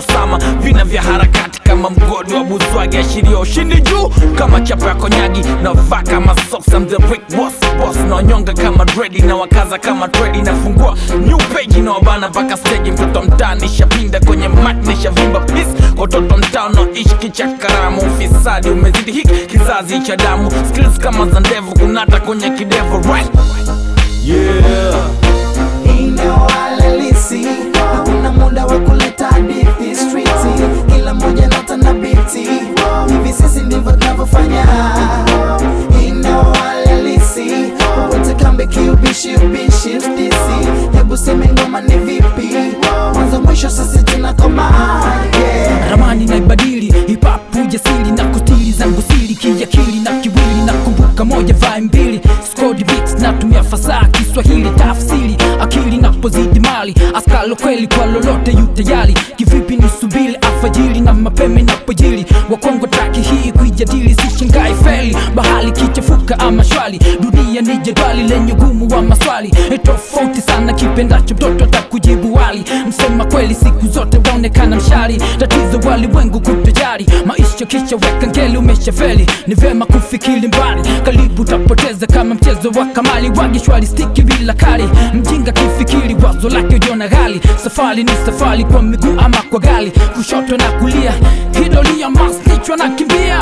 Osama, vina vya harakati kama mgodi wa buzwagi, ashiria ushindi juu kama chapa ya konyagi, na vaa kama socks, I'm the brick boss boss, na wanyonga kama dredi na wakaza kama tredi, nafungua new page na wabana mpaka stage, mtoto mtaani shapinda kwenye mat nishavimba peace kwa watoto mtaa unaoishi kichakaramu, ufisadi umezidi hiki kizazi cha damu, skills kama za ndevu kunata kwenye kidevu right yeah. Eneo halisi, hakuna muda wa kuleta hadithi streeti, kila moja nota na biti, hivi sisi ndivyo tunavyofanya. Eneo halisi, wote kambi kiubishi ubishi FDC, hebu seme ngoma ni vipi, mwanzo mwisho sisi tunakoma yeah. ramani naibadili hip-hop ujasiri na kustili zangu siri kiakili na kiwili na kumbuka moja vai mbili Skodi beats natumia fasaha Kiswahili tafsiri akili napozidi mali askalo kweli kwa lolote yu tayari kivipi nisubiri alfajiri na mapema inapojiri wakongo traki hii kuijadili sishangai feli bahali kichafuka ama shwali dunia ni jedwali lenye ugumu wa maswali E, tofauti sana kipendacho mtoto atakujibu wali msema kweli siku zote waonekana mshari tatizo walimwengu kutojari maisha kisha weka ngeli umeshafeli ni vema kufikiri mbali karibu utapoteza kama mchezo wa kamali wagishwali stiki bila kali mjinga kifikiri wazo lake ujiona ghali safari ni safari kwa miguu ama kwa gali kushoto na kulia hidolia masnichwa na kimbia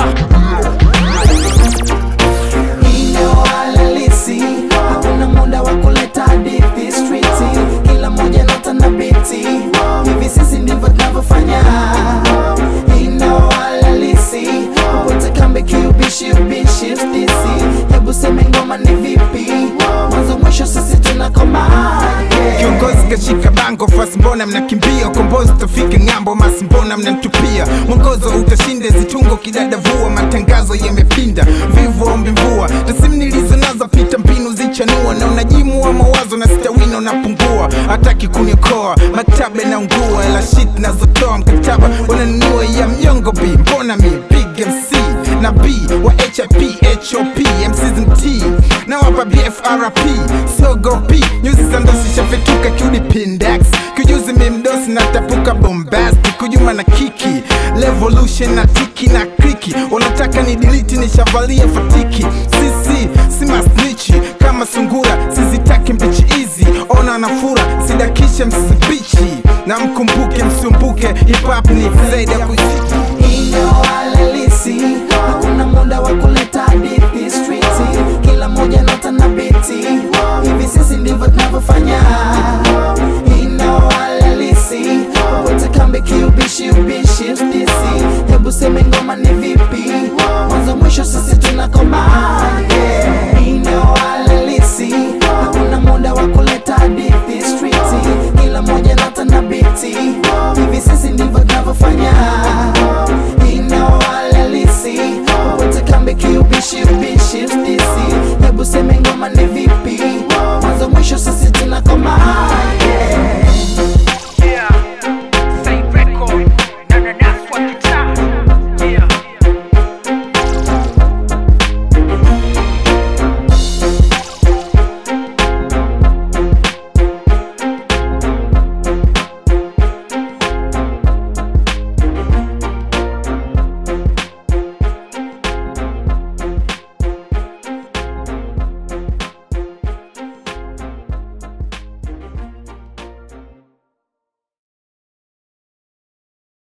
Eneo halisi, hakuna muda wa kuleta hadithi streeti, kila moja nota na biti, hivi sisi ndivyo tunavyofanya. Eneo halisi, wote kambi kiubishi ubishi FDC, hebu seme ngoma ni vipi, mwanzo mwisho sisi tunakoma yeah. Kiongozi kashika bango fasi, mbona mnakimbia? Ukombozi utafika ng'ambo, masi mbona mnantupia? Mwongozo utashinda zitungo kidadavua, matangazo yamepinda, vivu ombi mvua, tasimu nilizo nazo pita mbinu zichanua, na unajimu wa mawazo na stawino napungua, hataki kuniokoa, maktaba naungua, ela shit nazotoa mkataba wananunua ya mnyongo B, mbona mi big MC na B wa HIP HOP MCZMT na wapa BFRP siogopi nyuzi za ndosi shafetuka kiudi pindex kijuzi mimdosi na tapuka bombasti kujuma na kiki revolution na tiki na kriki unataka ni diliti nishavalia fatiki sisi si masnichi kama sungura sizitaki mbichi hizi ona nafura sidakishe msibichi na mkumbuke msumbuke hip hop ni zaidi ya kuishi